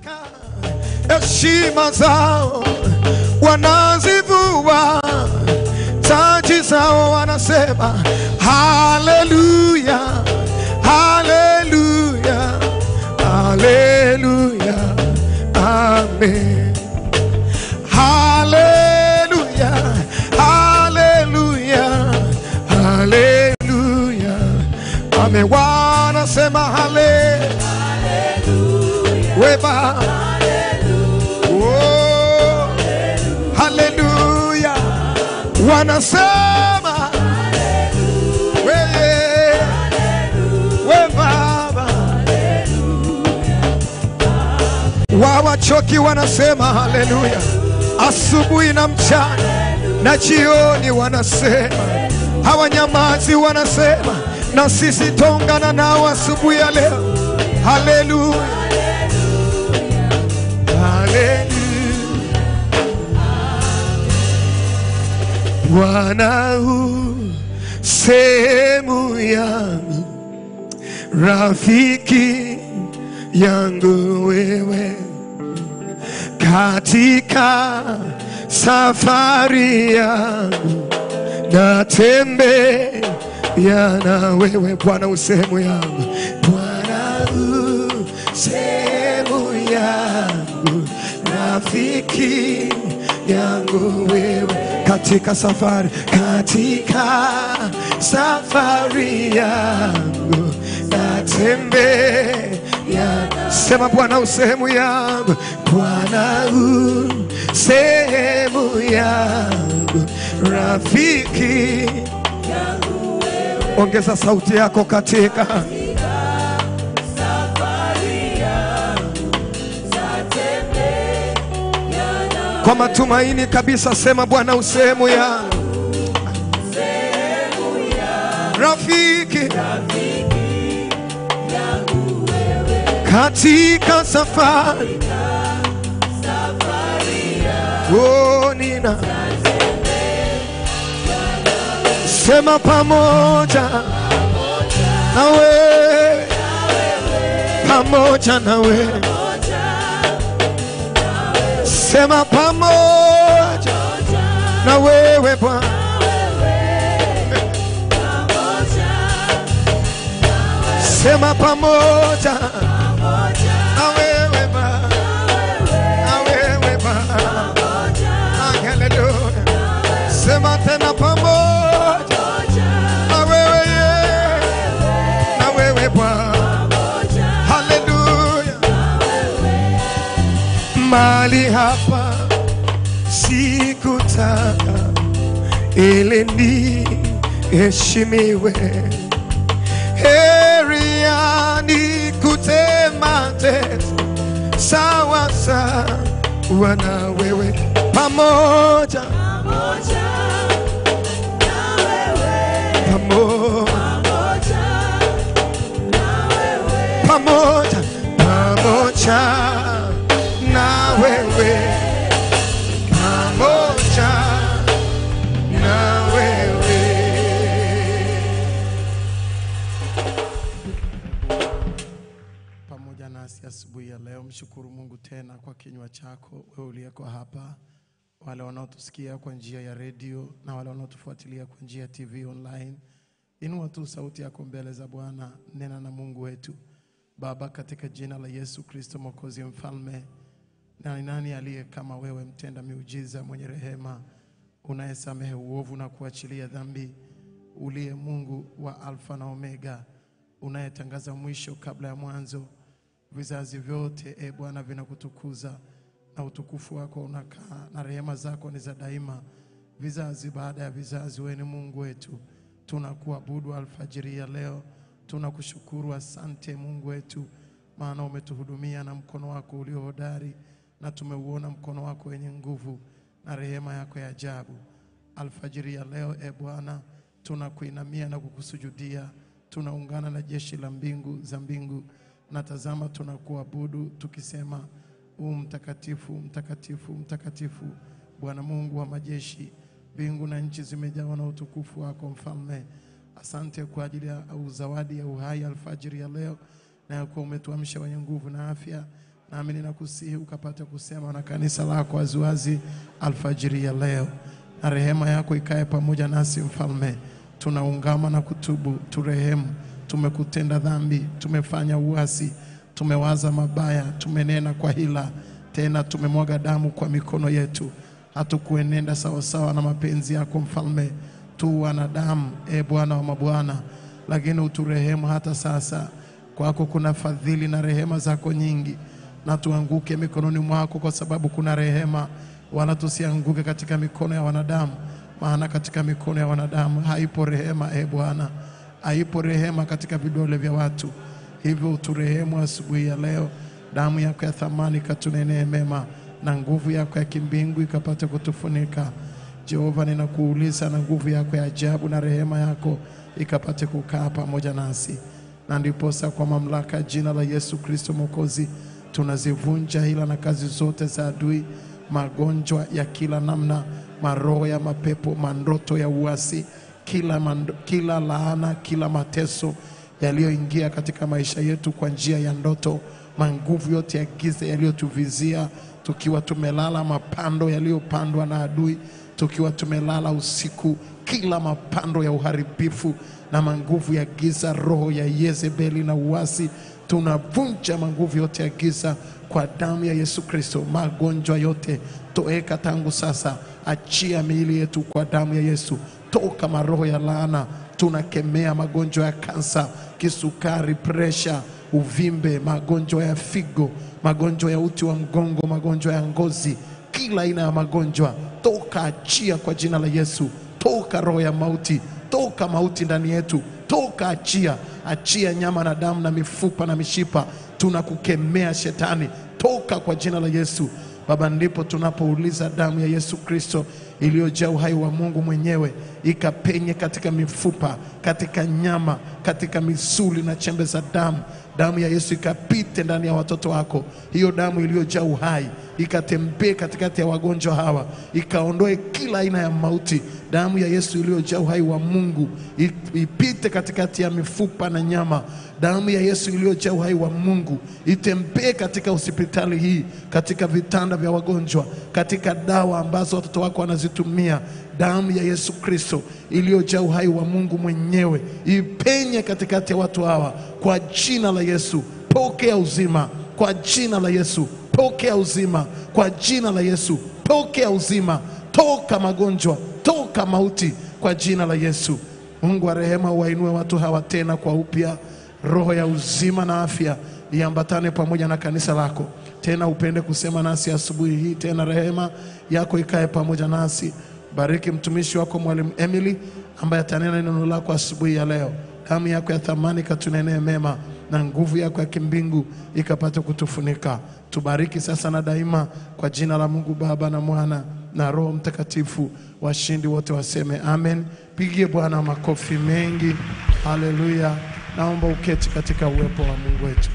katika heshima zao wanazivua taji zao, wanasema haleluya, haleluya, haleluya, amen. Haleluya, haleluya, haleluya, amen. Wanasema hale, we Baba. Oh, haleluya, wanasema wewe, we Baba. Wawachoki wanasema haleluya, asubuhi na mchana na jioni wanasema, hawanyamazi wanasema, na sisi tongana nao asubuhi ya leo. Haleluya, haleluya. Bwana u sehemu yangu, rafiki yangu wewe, katika safari yangu natembea na wewe Bwana, u sehemu yangu Bwana, u sehemu yangu, rafiki yangu wewe, katika safari, katika safari yangu natembea. Sema Bwana, u sehemu yangu, Bwana, u sehemu yangu, rafiki Ongeza sauti yako katika kwa matumaini kabisa, sema Bwana, usehemu yangu, rafiki katika safari, oh, nina sema pamoja na wewe, pamoja na wewe, sema pamoja na wewe Bwana, sema pamoja na wewe Bwana, na wewe Bwana, haleluya, sema tena pamoja na wewe Yesu, na wewe Bwana, haleluya. Mali hapa sikutaka ili ni heshimiwe, heri yani kutema tesa sawa sawa na wewe pamoja pamoja pamoja pamoja na wewe pamoja na wewe pamoja nasi asubuhi ya leo. Mshukuru Mungu tena kwa kinywa chako, wewe uliyeko hapa, wale wanaotusikia kwa njia ya redio na wale wanaotufuatilia kwa njia ya TV online. Inua tu sauti yako mbele za Bwana, nena na Mungu wetu. Baba, katika jina la Yesu Kristo Mwokozi Mfalme, na ni nani aliye kama wewe, mtenda miujiza, mwenye rehema, unayesamehe uovu na kuachilia dhambi, uliye Mungu wa Alfa na Omega, unayetangaza mwisho kabla ya mwanzo. Vizazi vyote e Bwana vinakutukuza na utukufu wako unakaa na rehema zako ni za daima, vizazi baada ya vizazi. Wewe ni Mungu wetu, tunakuabudu alfajiri ya leo, tunakushukuru. Asante Mungu wetu, maana umetuhudumia na mkono wako ulio hodari, na tumeuona mkono wako wenye nguvu na rehema yako ya ajabu. Alfajiri ya leo e Bwana, tunakuinamia na kukusujudia, tunaungana na jeshi la mbingu za mbingu na tazama, tunakuabudu tukisema, u mtakatifu, mtakatifu, mtakatifu, Bwana Mungu wa majeshi. Mbingu na nchi zimejawa na utukufu wako, Mfalme. Asante kwa ajili ya au zawadi ya uhai alfajiri ya leo, na ya kuwa umetuamsha wenye nguvu na afya. nami ninakusihi ukapate kusema na kanisa lako waziwazi alfajiri ya leo, na rehema yako ikae pamoja nasi Mfalme. Tunaungama na kutubu, turehemu. Tumekutenda dhambi, tumefanya uasi, tumewaza mabaya, tumenena kwa hila, tena tumemwaga damu kwa mikono yetu, hatukuenenda sawasawa na mapenzi yako Mfalme. Tu wanadamu, e Bwana wa mabwana, lakini uturehemu hata sasa. Kwako kuna fadhili na rehema zako nyingi, na tuanguke mikononi mwako, kwa sababu kuna rehema, wala tusianguke katika mikono ya wanadamu, maana katika mikono ya wanadamu haipo rehema. E Bwana, haipo rehema katika vidole vya watu. Hivyo uturehemu asubuhi ya leo, damu yako ya thamani katunenee mema, na nguvu yako ya kimbingu ikapate kutufunika. Jehova, ninakuuliza na nguvu yako ya ajabu na rehema yako ikapate kukaa pamoja nasi, na ndiposa kwa mamlaka ya jina la Yesu Kristo Mwokozi tunazivunja hila na kazi zote za adui, magonjwa ya kila namna, maroho ya mapepo, mandoto ya uasi, kila, mando, kila laana, kila mateso yaliyoingia katika maisha yetu kwa njia ya ndoto, manguvu yote ya giza yaliyotuvizia tukiwa tumelala, mapando yaliyopandwa na adui tukiwa tumelala usiku, kila mapando ya uharibifu na manguvu ya giza, roho ya Yezebeli na uasi, tunavunja manguvu yote ya giza kwa damu ya Yesu Kristo. Magonjwa yote toeka tangu sasa, achia miili yetu kwa damu ya Yesu. Toka maroho ya laana, tunakemea magonjwa ya kansa, kisukari, presha, uvimbe, magonjwa ya figo, magonjwa ya uti wa mgongo, magonjwa ya ngozi, kila aina ya magonjwa toka, achia kwa jina la Yesu. Toka roho ya mauti, toka mauti ndani yetu, toka, achia, achia nyama na damu na mifupa na mishipa, tunakukemea shetani, toka kwa jina la Yesu. Baba, ndipo tunapouliza damu ya Yesu Kristo iliyojaa uhai wa Mungu mwenyewe ikapenye katika mifupa, katika nyama, katika misuli na chembe za damu. Damu ya Yesu ikapite ndani ya watoto wako, hiyo damu iliyojaa uhai ikatembee katikati ya wagonjwa hawa, ikaondoe kila aina ya mauti. Damu ya Yesu iliyojaa uhai wa Mungu ipite katikati ya mifupa na nyama. Damu ya Yesu iliyojaa uhai wa Mungu itembee katika hospitali hii, katika vitanda vya wagonjwa, katika dawa ambazo watoto wako wanazitumia. Damu ya Yesu Kristo iliyojaa uhai wa Mungu mwenyewe ipenye katikati ya watu hawa, kwa jina la Yesu. Pokea uzima kwa jina la Yesu. Pokea uzima kwa jina la Yesu. Pokea uzima, toka magonjwa, toka mauti kwa jina la Yesu. Mungu wa rehema, uwainue watu hawa tena kwa upya. Roho ya uzima na afya iambatane pamoja na kanisa lako tena, upende kusema nasi asubuhi hii tena, rehema yako ikae pamoja nasi. Bariki mtumishi wako Mwalimu Emily ambaye atanena neno lako asubuhi ya leo. Damu yako ya thamani katunenee mema na nguvu yako ya kimbingu ikapata kutufunika. Tubariki sasa na daima, kwa jina la Mungu Baba na Mwana na Roho Mtakatifu. Washindi wote waseme amen. Pigie Bwana makofi mengi. Haleluya! Naomba uketi katika uwepo wa Mungu wetu.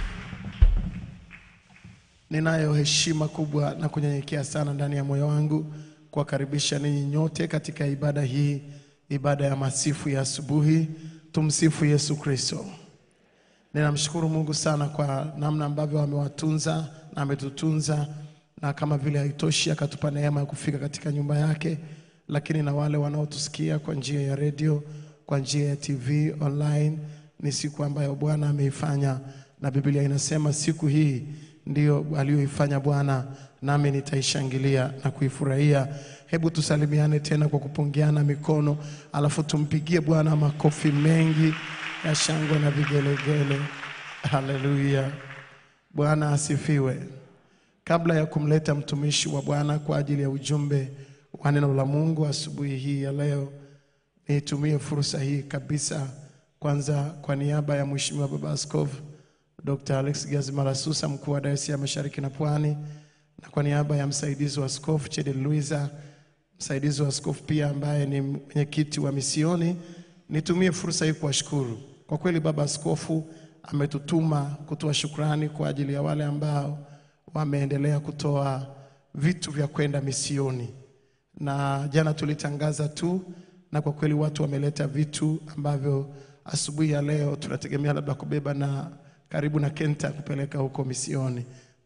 Ninayo heshima kubwa na kunyenyekea sana ndani ya moyo wangu kuwakaribisha ninyi nyote katika ibada hii, ibada ya masifu ya asubuhi. Tumsifu Yesu Kristo. Ninamshukuru Mungu sana kwa namna ambavyo amewatunza na ametutunza, na kama vile haitoshi akatupa neema ya kufika katika nyumba yake, lakini na wale wanaotusikia kwa njia ya redio, kwa njia ya TV online, ni siku ambayo Bwana ameifanya, na Biblia inasema siku hii ndiyo aliyoifanya Bwana, nami nitaishangilia na kuifurahia. Hebu tusalimiane tena kwa kupungiana mikono, alafu tumpigie Bwana makofi mengi ya shangwe na vigelegele. Haleluya, Bwana asifiwe. Kabla ya kumleta mtumishi wa Bwana kwa ajili ya ujumbe wa neno la Mungu asubuhi hii ya leo, nitumie fursa hii kabisa, kwanza kwa niaba ya Mheshimiwa Baba Askofu Dr. Alex Gazimalasusa, mkuu wa Dayosisi ya Mashariki na Pwani, na kwa niaba ya msaidizi wa askofu Chede Luiza, msaidizi wa askofu pia ambaye ni mwenyekiti wa misioni, nitumie fursa hii kuwashukuru kwa kweli. Baba Askofu ametutuma kutoa shukrani kwa ajili ya wale ambao wameendelea kutoa vitu vya kwenda misioni, na jana tulitangaza tu, na kwa kweli watu wameleta vitu ambavyo asubuhi ya leo tunategemea labda kubeba na karibu na Kenta kupeleka huko misioni.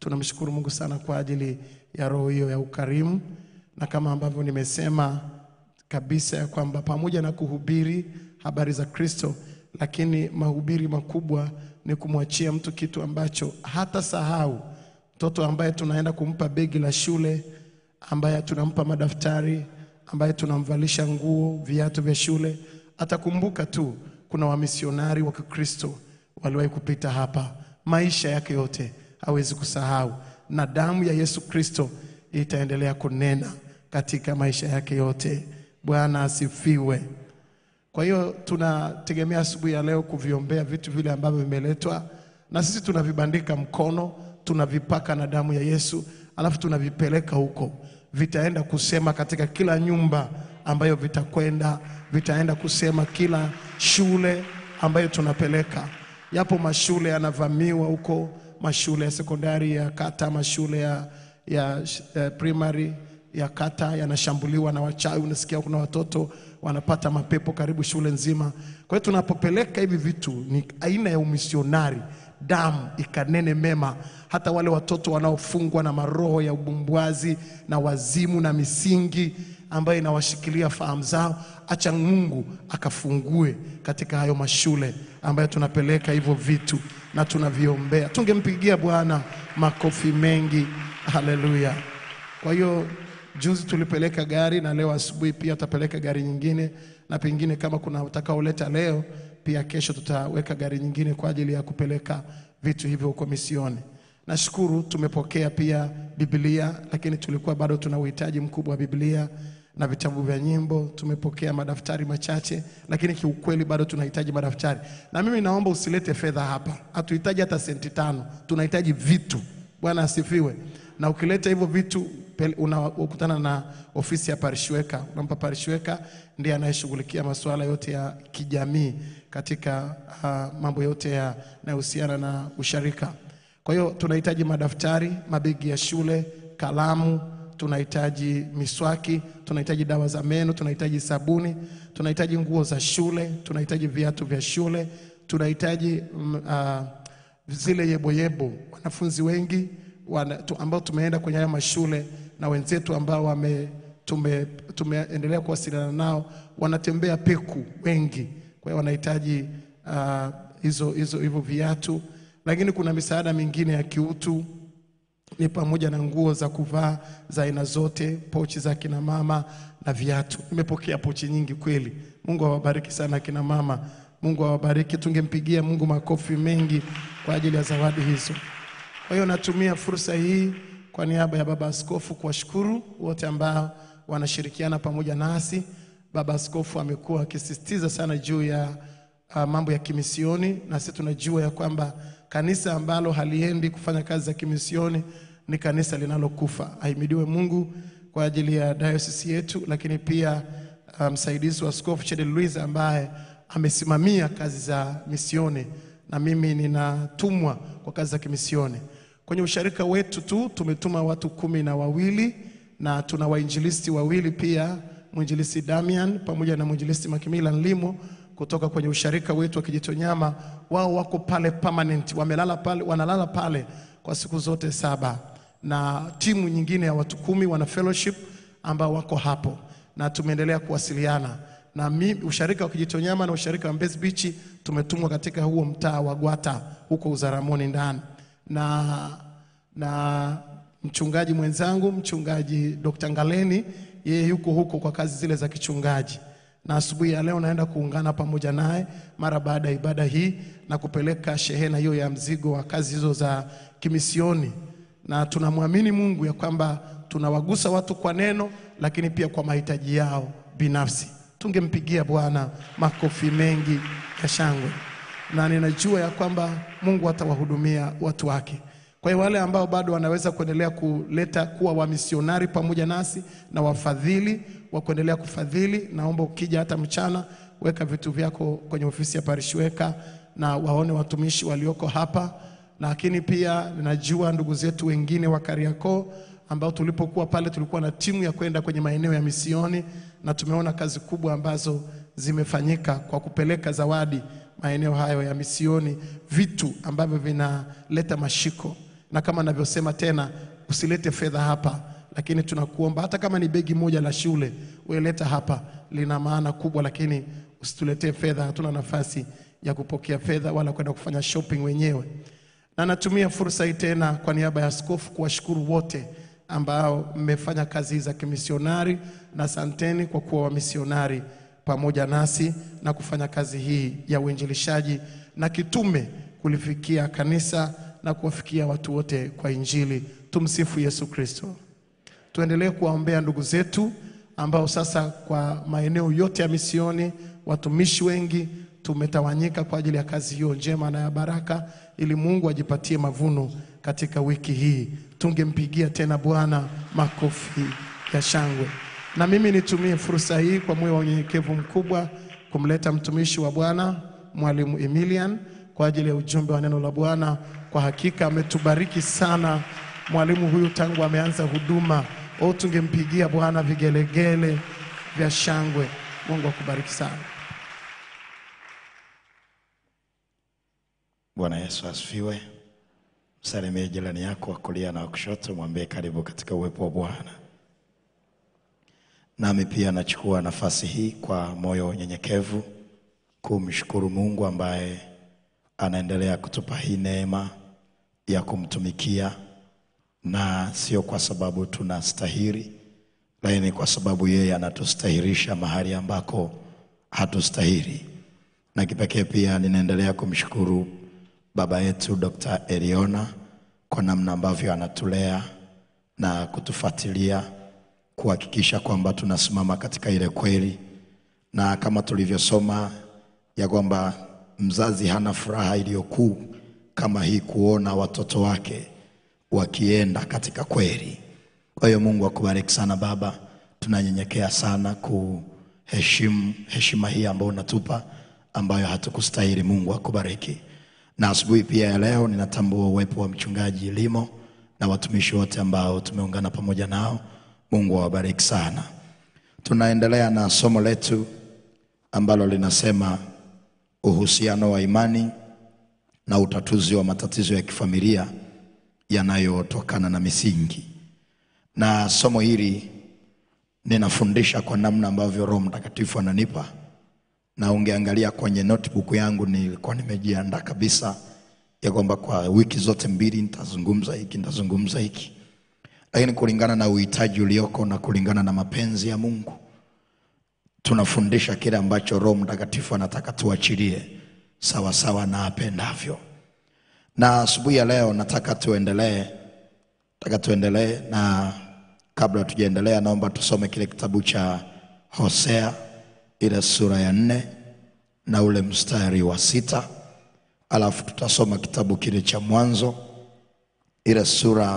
Tunamshukuru Mungu sana kwa ajili ya roho hiyo ya ukarimu, na kama ambavyo nimesema kabisa ya kwamba pamoja na kuhubiri habari za Kristo, lakini mahubiri makubwa ni kumwachia mtu kitu ambacho hata sahau. Mtoto ambaye tunaenda kumpa begi la shule, ambaye tunampa madaftari, ambaye tunamvalisha nguo, viatu vya shule, atakumbuka tu kuna wamisionari wa Kikristo waliwahi kupita hapa, maisha yake yote hawezi kusahau, na damu ya Yesu Kristo itaendelea kunena katika maisha yake yote. Bwana asifiwe. Kwa hiyo tunategemea asubuhi ya leo kuviombea vitu vile ambavyo vimeletwa, na sisi tunavibandika mkono, tunavipaka na damu ya Yesu, alafu tunavipeleka huko, vitaenda kusema katika kila nyumba ambayo vitakwenda, vitaenda kusema kila shule ambayo tunapeleka. Yapo mashule yanavamiwa huko, mashule ya sekondari ya kata, mashule ya, ya, ya primary ya kata yanashambuliwa na wachawi. Unasikia kuna watoto wanapata mapepo karibu shule nzima. Kwa hiyo tunapopeleka hivi vitu ni aina ya umisionari, damu ikanene mema, hata wale watoto wanaofungwa na maroho ya ubumbwazi na wazimu na misingi ambayo inawashikilia fahamu zao, acha Mungu akafungue katika hayo mashule ambayo tunapeleka hivyo vitu na tunaviombea. Tungempigia Bwana makofi mengi, haleluya. Kwa hiyo juzi tulipeleka gari na leo asubuhi pia tutapeleka gari nyingine, na pengine kama kuna utakaoleta leo pia kesho tutaweka gari nyingine kwa ajili ya kupeleka vitu hivyo huko misioni. Nashukuru tumepokea pia Biblia, lakini tulikuwa bado tuna uhitaji mkubwa wa Biblia na vitabu vya nyimbo. Tumepokea madaftari machache, lakini kiukweli bado tunahitaji madaftari. Na mimi naomba usilete fedha hapa, hatuhitaji hata senti tano, tunahitaji vitu. Bwana asifiwe. Na ukileta hivyo vitu pel- unakutana na ofisi ya parishweka, unampa parishweka, ndiye anayeshughulikia masuala yote ya kijamii katika uh, mambo yote yanayohusiana na usharika. Kwa hiyo tunahitaji madaftari, mabegi ya shule, kalamu, tunahitaji miswaki, tunahitaji dawa za meno, tunahitaji sabuni, tunahitaji nguo za shule, tunahitaji viatu vya shule, tunahitaji mm, uh, zile yeboyebo. Wanafunzi wengi wana, tu, ambao tumeenda kwenye haya mashule na wenzetu ambao wame tume, tumeendelea kuwasiliana nao wanatembea peku wengi, kwa hiyo wanahitaji uh, hizo hizo hivyo viatu, lakini kuna misaada mingine ya kiutu ni pamoja na nguo za kuvaa za aina zote, pochi za kina mama na viatu. Nimepokea pochi nyingi kweli. Mungu awabariki sana kina mama, Mungu awabariki. Tungempigia Mungu makofi mengi kwa ajili ya zawadi hizo. Kwa hiyo natumia fursa hii kwa niaba ya Baba Askofu kuwashukuru wote ambao wanashirikiana pamoja nasi. Baba Askofu amekuwa akisisitiza sana juu ya uh, mambo ya kimisioni, na sisi tunajua ya kwamba kanisa ambalo haliendi kufanya kazi za kimisioni ni kanisa linalokufa. Ahimidiwe Mungu kwa ajili ya diocese yetu, lakini pia uh, msaidizi wa Askofu Chede Luiz ambaye amesimamia kazi za misioni, na mimi ninatumwa kwa kazi za kimisioni. Kwenye usharika wetu tu tumetuma watu kumi na wawili na tuna wainjilisti wawili pia, mwinjilisti Damian pamoja na mwinjilisti Makimila Nlimo kutoka kwenye usharika wetu wa Kijitonyama. Wao wako pale permanent, wamelala pale, wanalala pale kwa siku zote saba, na timu nyingine ya watu kumi wana fellowship ambao wako hapo, na tumeendelea kuwasiliana na mi, usharika wa Kijitonyama na usharika wa Mbezi Beach tumetumwa katika huo mtaa wa Gwata huko Uzaramoni ndani na, na mchungaji mwenzangu mchungaji Dr. Ngaleni yeye yuko huko kwa kazi zile za kichungaji, na asubuhi ya leo naenda kuungana pamoja naye mara baada ya ibada hii na kupeleka shehena hiyo ya mzigo wa kazi hizo za kimisioni, na tunamwamini Mungu ya kwamba tunawagusa watu kwa neno, lakini pia kwa mahitaji yao binafsi. Tungempigia Bwana makofi mengi ya shangwe na ninajua ya kwamba Mungu atawahudumia watu wake. Kwa hiyo wale ambao bado wanaweza kuendelea kuleta kuwa wamisionari pamoja nasi na wafadhili wa kuendelea kufadhili, naomba ukija hata mchana, weka vitu vyako kwenye ofisi ya parishweka na waone watumishi walioko hapa, lakini pia najua ndugu zetu wengine wa Kariakoo ambao tulipokuwa pale tulikuwa na timu ya kwenda kwenye maeneo ya misioni na tumeona kazi kubwa ambazo zimefanyika kwa kupeleka zawadi maeneo hayo ya misioni, vitu ambavyo vinaleta mashiko. na kama navyosema tena, usilete fedha hapa, lakini tunakuomba hata kama ni begi moja la shule weleta hapa, lina maana kubwa, lakini usituletee fedha. Hatuna nafasi ya kupokea fedha wala kwenda kufanya shopping wenyewe. Na natumia fursa hii tena kwa niaba ya askofu kuwashukuru wote ambao mmefanya kazi za kimisionari, na asanteni kwa kuwa wamisionari pamoja nasi na kufanya kazi hii ya uinjilishaji na kitume kulifikia kanisa na kuwafikia watu wote kwa Injili. Tumsifu Yesu Kristo. Tuendelee kuwaombea ndugu zetu ambao sasa kwa maeneo yote ya misioni watumishi wengi tumetawanyika kwa ajili ya kazi hiyo njema na ya baraka, ili Mungu ajipatie mavuno katika wiki hii. Tungempigia tena Bwana makofi ya shangwe. Na mimi nitumie fursa hii kwa moyo wa unyenyekevu mkubwa kumleta mtumishi wa Bwana Mwalimu Emilian kwa ajili ya ujumbe wa neno la Bwana. Kwa hakika ametubariki sana mwalimu huyu tangu ameanza huduma. O, tungempigia Bwana vigelegele vya shangwe. Mungu akubariki sana. Bwana Yesu asifiwe. Msalimie jirani yako wa kulia na wa kushoto, mwambie karibu katika uwepo wa Bwana. Nami pia nachukua nafasi hii kwa moyo wa unyenyekevu kumshukuru Mungu ambaye anaendelea kutupa hii neema ya kumtumikia, na sio kwa sababu tunastahili, lakini kwa sababu yeye anatustahirisha mahali ambako hatustahili. Na kipekee pia ninaendelea kumshukuru baba yetu Dr. Eliona kwa namna ambavyo anatulea na kutufuatilia kuhakikisha kwamba tunasimama katika ile kweli, na kama tulivyosoma ya kwamba mzazi hana furaha iliyokuu kama hii kuona watoto wake wakienda katika kweli. Kwa hiyo Mungu akubariki sana baba, tunanyenyekea sana kuheshimu heshima hii ambayo unatupa ambayo hatukustahili. Mungu akubariki. Na asubuhi pia ya leo ninatambua uwepo wa mchungaji Limo na watumishi wote ambao tumeungana pamoja nao. Mungu awabariki sana. Tunaendelea na somo letu ambalo linasema uhusiano wa imani na utatuzi wa matatizo ya kifamilia yanayotokana na misingi. Na somo hili ninafundisha kwa namna ambavyo Roho Mtakatifu ananipa, na ungeangalia kwenye notebook yangu nilikuwa nimejiandaa kabisa ya kwamba kwa wiki zote mbili nitazungumza hiki, nitazungumza hiki, lakini kulingana na uhitaji ulioko na kulingana na mapenzi ya Mungu tunafundisha kile ambacho Roho Mtakatifu anataka tuachilie sawa sawa na apendavyo. Na asubuhi ya leo nataka tuendelee, nataka tuendelee, na kabla tujaendelea, naomba tusome kile kitabu cha Hosea ile sura ya nne na ule mstari wa sita alafu tutasoma kitabu kile cha Mwanzo ile sura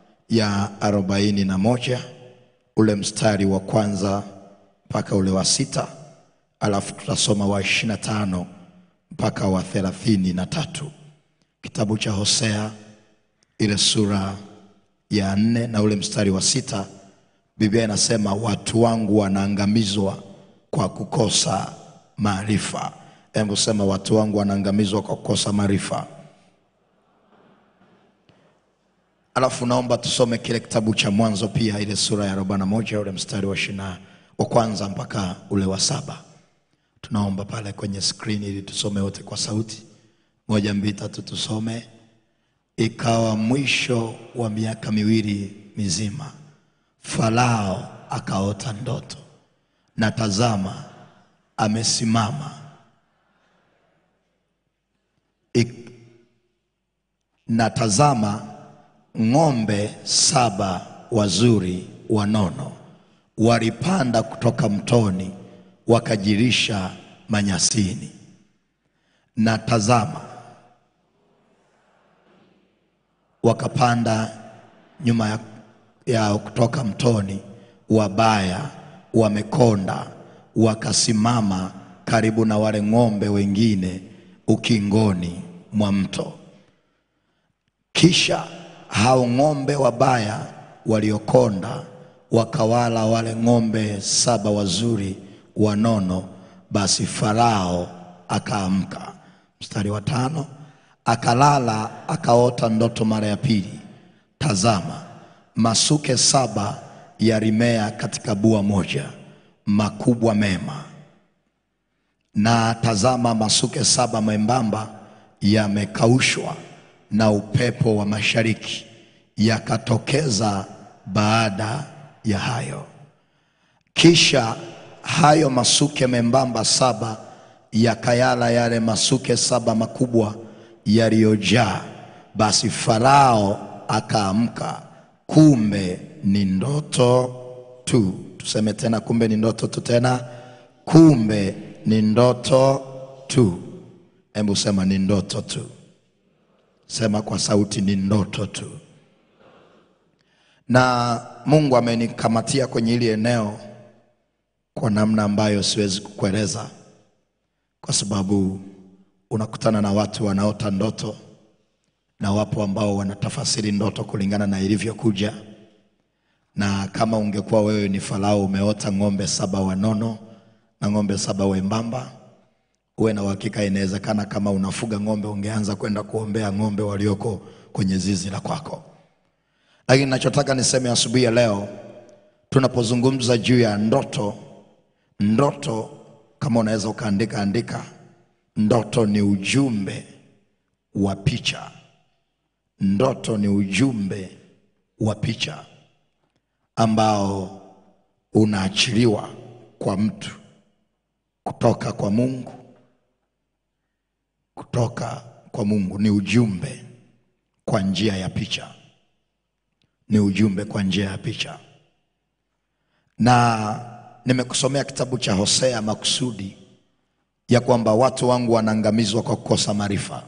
ya arobaini na moja ule mstari wa kwanza mpaka ule wa sita alafu tutasoma wa ishirini na tano mpaka wa thelathini na tatu kitabu cha Hosea ile sura ya nne na ule mstari wa sita Biblia inasema watu wangu wanaangamizwa kwa kukosa maarifa. Hebu sema watu wangu wanaangamizwa kwa kukosa maarifa. Alafu naomba tusome kile kitabu cha Mwanzo pia ile sura ya arobaini na moja ule mstari wa ishirini wa kwanza mpaka ule wa saba. Tunaomba pale kwenye skrini ili tusome wote kwa sauti moja, mbili, tatu, tusome. Ikawa mwisho wa miaka miwili mizima, Farao akaota ndoto, na tazama, amesimama Ik, na tazama ng'ombe saba wazuri wanono walipanda kutoka mtoni wakajirisha manyasini. Na tazama wakapanda nyuma ya, ya kutoka mtoni wabaya wamekonda, wakasimama karibu na wale ng'ombe wengine ukingoni mwa mto. Kisha hao ng'ombe wabaya waliokonda wakawala wale ng'ombe saba wazuri wanono. Basi Farao akaamka, mstari wa tano, akalala akaota ndoto mara ya pili, tazama, masuke saba yalimea katika bua moja, makubwa mema. Na tazama, masuke saba membamba yamekaushwa na upepo wa mashariki, yakatokeza baada ya hayo. Kisha hayo masuke membamba saba yakayala yale masuke saba makubwa yaliyojaa. Basi Farao akaamka, kumbe ni ndoto tu. Tuseme tena, kumbe ni ndoto tu. Tena, kumbe ni ndoto tu. Hebu sema ni ndoto tu. Sema kwa sauti, ni ndoto tu. Na Mungu amenikamatia kwenye hili eneo kwa namna ambayo siwezi kukueleza, kwa sababu unakutana na watu wanaota ndoto na wapo ambao wanatafasiri ndoto kulingana na ilivyokuja. Na kama ungekuwa wewe ni Farao, umeota ng'ombe saba wanono na ng'ombe saba wembamba, uwe na uhakika, inawezekana kama unafuga ng'ombe ungeanza kwenda kuombea ng'ombe walioko kwenye zizi la kwako. Lakini nachotaka niseme asubuhi ya leo, tunapozungumza juu ya ndoto, ndoto kama unaweza ukaandika andika, ndoto ni ujumbe wa picha. Ndoto ni ujumbe wa picha ambao unaachiliwa kwa mtu kutoka kwa Mungu, kutoka kwa Mungu. Ni ujumbe kwa njia ya picha, ni ujumbe kwa njia ya picha. Na nimekusomea kitabu cha Hosea makusudi ya kwamba watu wangu wanaangamizwa kwa kukosa maarifa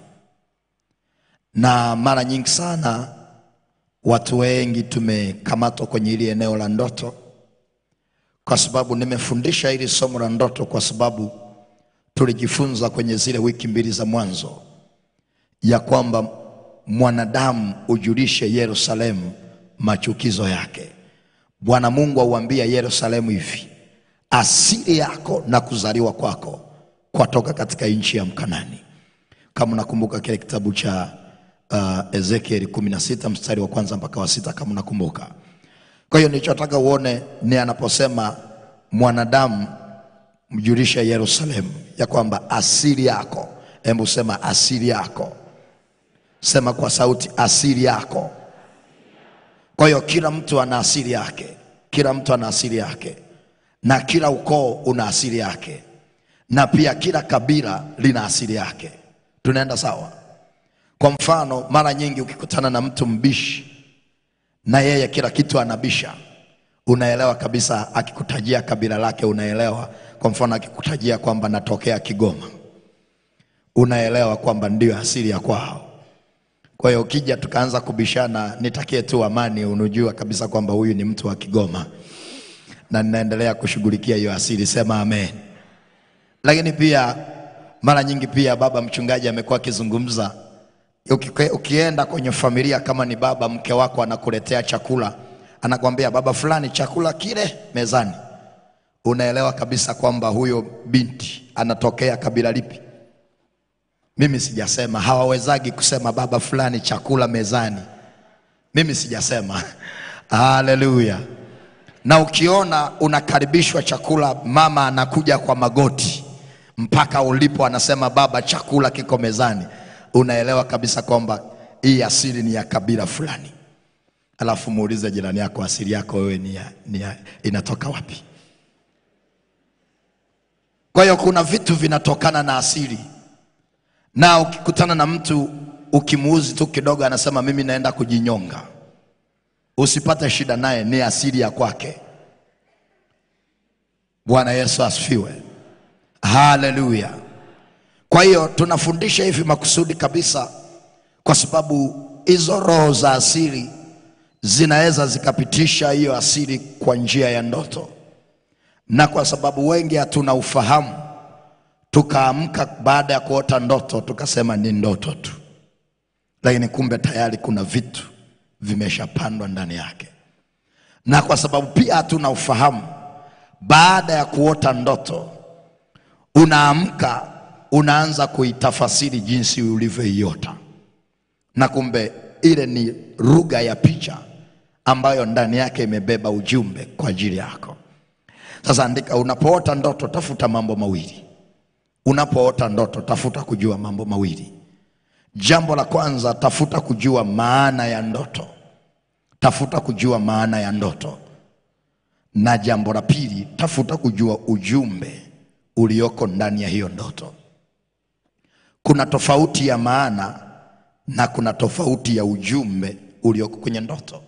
na mara nyingi sana watu wengi tumekamatwa kwenye hili eneo la ndoto, kwa sababu nimefundisha hili somo la ndoto kwa sababu tulijifunza kwenye zile wiki mbili za mwanzo ya kwamba mwanadamu ujulishe Yerusalemu machukizo yake. Bwana Mungu auambia Yerusalemu hivi, asili yako na kuzaliwa kwako kwatoka katika nchi ya Mkanani. Kama unakumbuka kile kitabu cha uh, Ezekieli 16 mstari wa kwanza mpaka wa sita kama unakumbuka. Kwa hiyo nilichotaka uone ni anaposema mwanadamu mjulishe Yerusalemu ya kwamba asili yako. Hebu sema asili yako, sema kwa sauti asili yako. Kwa hiyo kila mtu ana asili yake, kila mtu ana asili yake, na kila ukoo una asili yake, na pia kila kabila lina asili yake. Tunaenda sawa? Kwa mfano, mara nyingi ukikutana na mtu mbishi na yeye kila kitu anabisha, unaelewa kabisa. Akikutajia kabila lake unaelewa. Kwa mfano, akikutajia kwamba natokea Kigoma, unaelewa kwamba ndio asili ya kwao. Kwa hiyo ukija tukaanza kubishana, nitakie tu amani, unajua kabisa kwamba huyu ni mtu wa Kigoma na ninaendelea kushughulikia hiyo asili. Sema amen. Lakini pia mara nyingi pia baba mchungaji amekuwa akizungumza Uki- ukienda kwenye familia kama ni baba mke wako anakuletea chakula anakwambia baba fulani chakula kile mezani unaelewa kabisa kwamba huyo binti anatokea kabila lipi mimi sijasema hawawezagi kusema baba fulani chakula mezani mimi sijasema haleluya na ukiona unakaribishwa chakula mama anakuja kwa magoti mpaka ulipo anasema baba chakula kiko mezani unaelewa kabisa kwamba hii asili ni ya kabila fulani alafu muulize jirani yako asili yako wewe ni ya, ni ya, inatoka wapi kwa hiyo kuna vitu vinatokana na asili na ukikutana na mtu ukimuuzi tu kidogo anasema mimi naenda kujinyonga usipate shida naye ni asili ya kwake bwana yesu asifiwe haleluya kwa hiyo tunafundisha hivi makusudi kabisa kwa sababu hizo roho za asili zinaweza zikapitisha hiyo asili kwa njia ya ndoto na kwa sababu wengi hatuna ufahamu tukaamka baada ya kuota ndoto tukasema ni ndoto tu lakini kumbe tayari kuna vitu vimeshapandwa ndani yake na kwa sababu pia hatuna ufahamu baada ya kuota ndoto unaamka unaanza kuitafasiri jinsi ulivyoiota na kumbe ile ni lugha ya picha ambayo ndani yake imebeba ujumbe kwa ajili yako. Sasa andika, unapoota ndoto tafuta mambo mawili. Unapoota ndoto tafuta kujua mambo mawili. Jambo la kwanza, tafuta kujua maana ya ndoto. Tafuta kujua maana ya ndoto, na jambo la pili, tafuta kujua ujumbe ulioko ndani ya hiyo ndoto. Kuna tofauti ya maana na kuna tofauti ya ujumbe ulioko kwenye ndoto,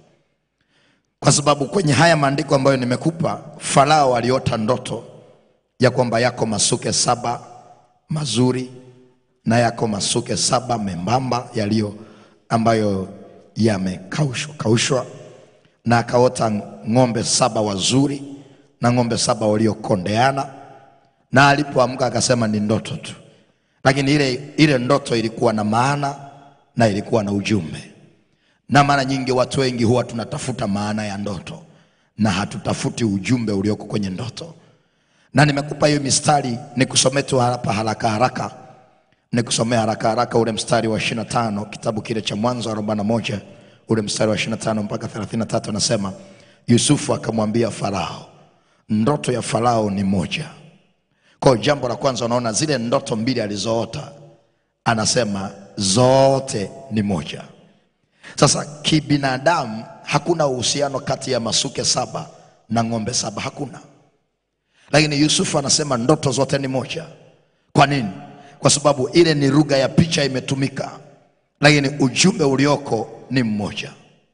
kwa sababu kwenye haya maandiko ambayo nimekupa, Farao aliota ndoto ya kwamba yako masuke saba mazuri na yako masuke saba membamba yaliyo ambayo yamekaushwa kaushwa, na akaota ng'ombe saba wazuri na ng'ombe saba waliokondeana, na alipoamka akasema ni ndoto tu, lakini ile, ile ndoto ilikuwa na maana na ilikuwa na ujumbe. Na mara nyingi watu wengi huwa tunatafuta maana ya ndoto na hatutafuti ujumbe ulioko kwenye ndoto. Na nimekupa hiyo mistari nikusomee tu hapa haraka haraka, nikusomee haraka haraka ule mstari wa 25 kitabu kile cha Mwanzo 41 ule mstari wa 25 mpaka 33, anasema Yusufu akamwambia Farao, ndoto ya Farao ni moja. Kwa hiyo jambo la kwanza, unaona zile ndoto mbili alizoota, anasema zote ni moja. Sasa kibinadamu hakuna uhusiano kati ya masuke saba na ng'ombe saba, hakuna. Lakini Yusufu anasema ndoto zote ni moja. Kwa nini? Kwa sababu ile ni lugha ya picha imetumika, lakini ujumbe ulioko ni mmoja.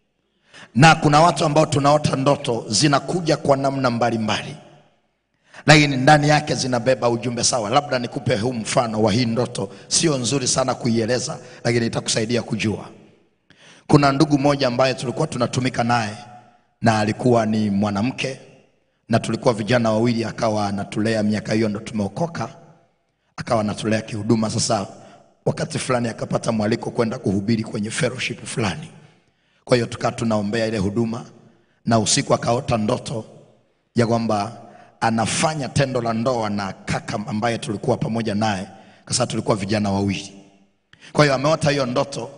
Na kuna watu ambao tunaota ndoto zinakuja kwa namna mbalimbali, lakini ndani yake zinabeba ujumbe sawa. Labda nikupe huu mfano wa hii ndoto, sio nzuri sana kuieleza, lakini itakusaidia kujua. Kuna ndugu mmoja ambaye tulikuwa tunatumika naye na alikuwa ni mwanamke na tulikuwa vijana wawili, akawa anatulea miaka hiyo, ndo tumeokoka, akawa anatulea kihuduma. Sasa wakati fulani akapata mwaliko kwenda kuhubiri kwenye fellowship fulani, kwa hiyo tukaa tunaombea ile huduma, na usiku akaota ndoto ya kwamba anafanya tendo la ndoa na kaka ambaye tulikuwa pamoja naye, kwa sababu tulikuwa vijana wawili. Kwa hiyo ameota hiyo ndoto,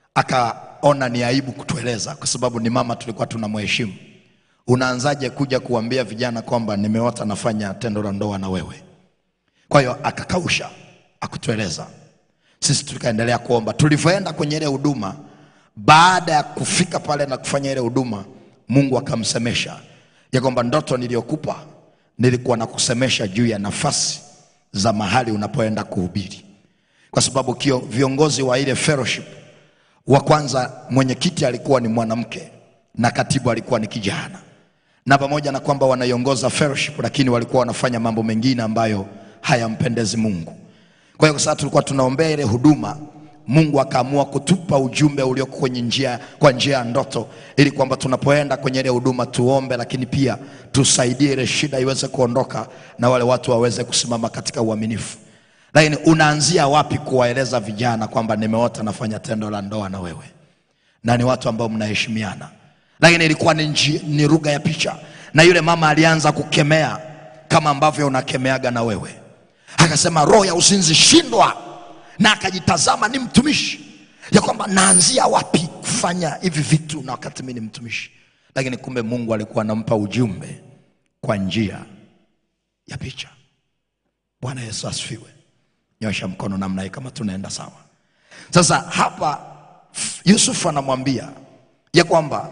akaona ni aibu kutueleza, kwa sababu ni mama tulikuwa tunamheshimu. Unaanzaje kuja kuambia vijana kwamba nimeota nafanya tendo la ndoa na wewe? Kwa hiyo akakausha, akutueleza. Sisi tukaendelea kuomba. Tulivyoenda kwenye ile huduma, baada ya kufika pale na kufanya ile huduma, Mungu akamsemesha ya kwamba ndoto niliyokupa nilikuwa nakusemesha juu ya nafasi za mahali unapoenda kuhubiri, kwa sababu kio viongozi wa ile fellowship wa kwanza, mwenyekiti alikuwa ni mwanamke na katibu alikuwa ni kijana, na pamoja na kwamba wanaiongoza fellowship, lakini walikuwa wanafanya mambo mengine ambayo hayampendezi Mungu. Kwa hiyo kwa sababu tulikuwa tunaombea ile huduma, Mungu akaamua kutupa ujumbe ulioko kwenye njia, kwa njia ya ndoto, ili kwamba tunapoenda kwenye ile huduma tuombe, lakini pia tusaidie ile shida iweze kuondoka na wale watu waweze kusimama katika uaminifu. Lakini unaanzia wapi kuwaeleza vijana kwamba nimeota nafanya tendo la ndoa na wewe, na ni watu ambao mnaheshimiana? Lakini ilikuwa ni, nji- ni lugha ya picha, na yule mama alianza kukemea kama ambavyo unakemeaga na wewe, akasema roho ya uzinzi shindwa, na akajitazama ni mtumishi, ya kwamba naanzia wapi kufanya hivi vitu na wakati mimi ni mtumishi. Lakini kumbe Mungu alikuwa anampa ujumbe kwa njia ya picha. Bwana Yesu asifiwe. Nyosha mkono namna hii kama tunaenda sawa. Sasa hapa Yusufu anamwambia ya kwamba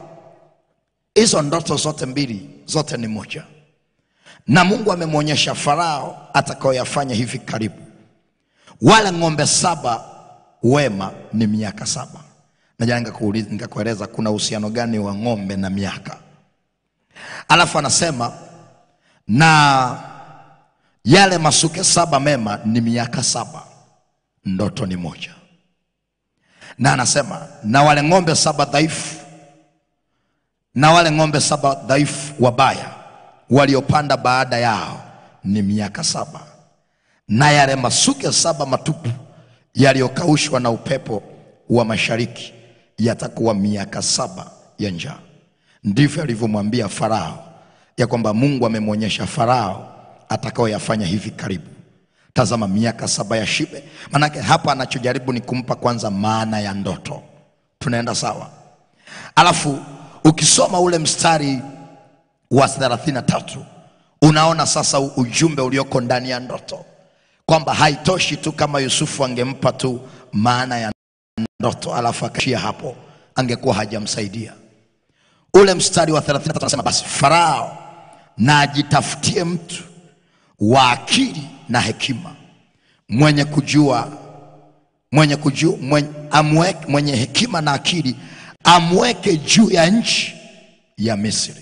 hizo ndoto zote mbili zote ni moja, na Mungu amemwonyesha Farao atakayoyafanya hivi karibu. Wale ng'ombe saba wema ni miaka saba. Najua nikakuuliza nikakueleza kuna uhusiano gani wa ng'ombe na miaka, alafu anasema na yale masuke saba mema ni miaka saba, ndoto ni moja. Na anasema na wale ng'ombe saba dhaifu, na wale ng'ombe saba dhaifu wabaya waliopanda baada yao ni miaka saba, na yale masuke saba matupu yaliyokaushwa na upepo wa mashariki yatakuwa miaka saba ya njaa. Ndivyo alivyomwambia Farao ya kwamba Mungu amemwonyesha Farao atakayoyafanya hivi karibu. Tazama miaka saba ya shibe. Manake hapa anachojaribu ni kumpa kwanza maana ya ndoto, tunaenda sawa alafu ukisoma ule mstari wa 33 unaona sasa u- ujumbe ulioko ndani ya ndoto kwamba haitoshi tu kama yusufu angempa tu maana ya ndoto alafu akaishia hapo angekuwa hajamsaidia ule mstari wa 33 anasema basi farao na ajitafutie mtu wa akili na hekima mwenye kujua mwenye kujua mwenye, amweke, mwenye hekima na akili amweke juu ya nchi ya misri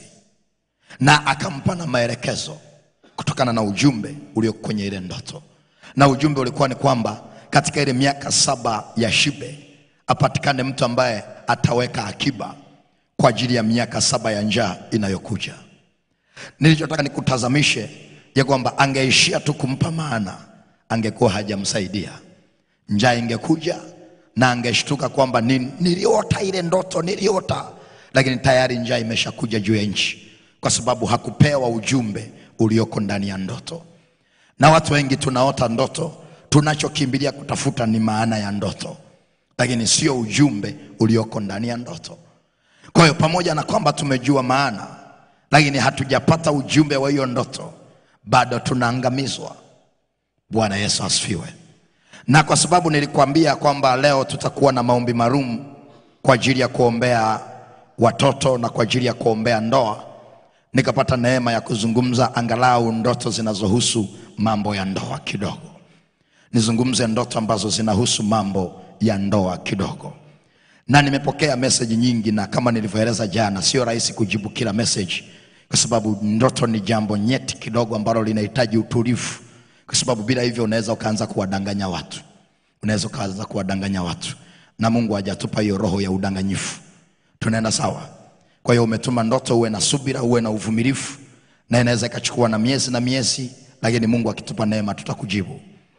na akampa na maelekezo kutokana na ujumbe ulio kwenye ile ndoto na ujumbe ulikuwa ni kwamba katika ile miaka saba ya shibe apatikane mtu ambaye ataweka akiba kwa ajili ya miaka saba ya njaa inayokuja nilichotaka nikutazamishe ya kwamba angeishia tu kumpa maana angekuwa hajamsaidia njaa ingekuja na angeshtuka kwamba ni- niliota ile ndoto niliota lakini tayari njaa imeshakuja juu ya nchi kwa sababu hakupewa ujumbe ulioko ndani ya ndoto na watu wengi tunaota ndoto tunachokimbilia kutafuta ni maana ya ndoto lakini sio ujumbe ulioko ndani ya ndoto kwa hiyo pamoja na kwamba tumejua maana lakini hatujapata ujumbe wa hiyo ndoto bado tunaangamizwa bwana yesu asifiwe na kwa sababu nilikwambia kwamba leo tutakuwa na maombi maalum kwa ajili ya kuombea watoto na kwa ajili ya kuombea ndoa nikapata neema ya kuzungumza angalau ndoto zinazohusu mambo ya ndoa kidogo nizungumze ndoto ambazo zinahusu mambo ya ndoa kidogo na nimepokea meseji nyingi na kama nilivyoeleza jana sio rahisi kujibu kila meseji kwa sababu ndoto ni jambo nyeti kidogo ambalo linahitaji utulivu kwa sababu bila hivyo unaweza ukaanza kuwadanganya watu unaweza ukaanza kuwadanganya watu na mungu hajatupa hiyo roho ya udanganyifu tunaenda sawa kwa hiyo umetuma ndoto uwe na subira uwe na uvumilivu na inaweza ikachukua na miezi na miezi lakini mungu akitupa neema tutakujibu